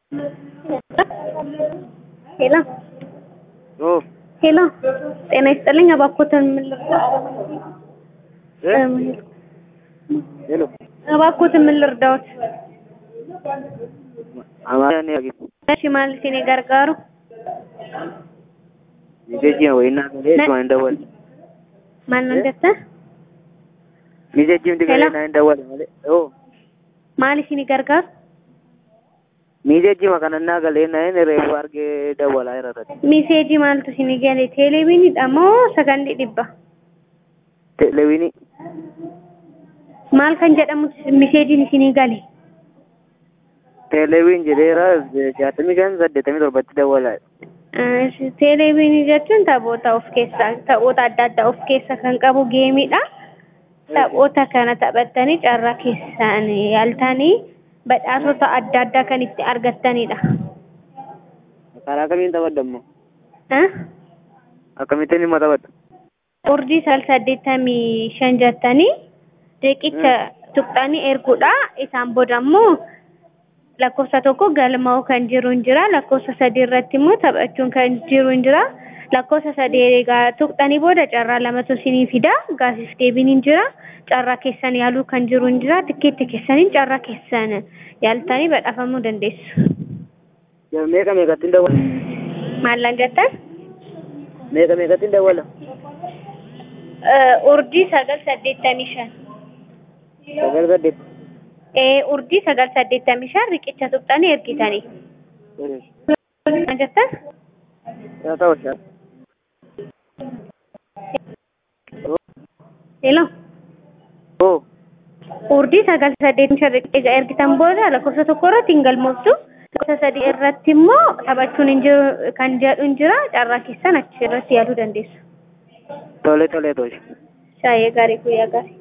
ሄሎ ኦ ሄሎ፣ ጤና ይስጥልኝ። እባክዎትን ምን ልርዳዎት? እ ሄሎ እባክዎትን ምን ልርዳዎት? አማርኛ ነው ያገኝ እሺ ማለት እኔ ጋርጋሩ ሚዜጂ ነው ወይና ከሌ ማን ደወል ማን ነው እንደተ ሚዜጂ እንዲገለ ሄሎ? ናን ደወል ማለት ኦ ማለት እኔ ጋርጋሩ ሚዜጂ መከነና ገሌ ናን ሬፉ አርጌ ደወል አይረረ ሚሴጂ ማለት እኔ ገሌ ቴሌቪኒ ደሞ ሰገንዲ ዲባ ቴሌዊኒ maal kan jedhamu miseejiin isinii gale ቴሌዊን jedheera jaatamii kan saddeetamii torbatti dawwala teeleviinii jechuun taphoota of keessaa taphoota adda addaa of keessa kan qabu geemiidha. Taphoota kana taphattanii carraa keessaan yaaltanii badhaasota adda addaa kan itti argattanidha. karaa kamiin taphadhammo Eh? akkamittiin dhimma taphadha Urdii sal saddeettamii shan jettanii riqicha tuqxanii erguudha. Isaan booda immoo lakkoofsa tokko galmaa'uu kan jiru hin jira. Lakkoofsa sadii irratti immoo taphachuun kan jiru hin jira. Lakkoofsa sadii egaa tuqxanii booda carraa lamatu isinii fida. Gaaffiif deebiin hin jira. Carraa keessan yaaluu kan jiru hin jira. Tikkeetti keessaniin carraa keessan yaaltanii badhaafamuu dandeessu. meeqa meeqattiin dawwala Maallan jettan? meeqa meeqattiin dawwala Urdii sagal saddeettamii shan. sagal saddeet Ee, urdii sagal saddeettamii shan riqicha tuqxanii ergitanii. Maal jettan? yaa ta'u shaa Hello. oo Urdii sagal saddeettamii shan riqicha ergitan booda lakkoofsa tokko irratti hin galmooftu. Lakkoofsa sadii irratti immoo taphachuun hin jiru kan jedhu hin jira. Carraa keessan achi irratti yaaluu dandeessu. tole tole tole Shaayee gaarii guyyaa gaarii.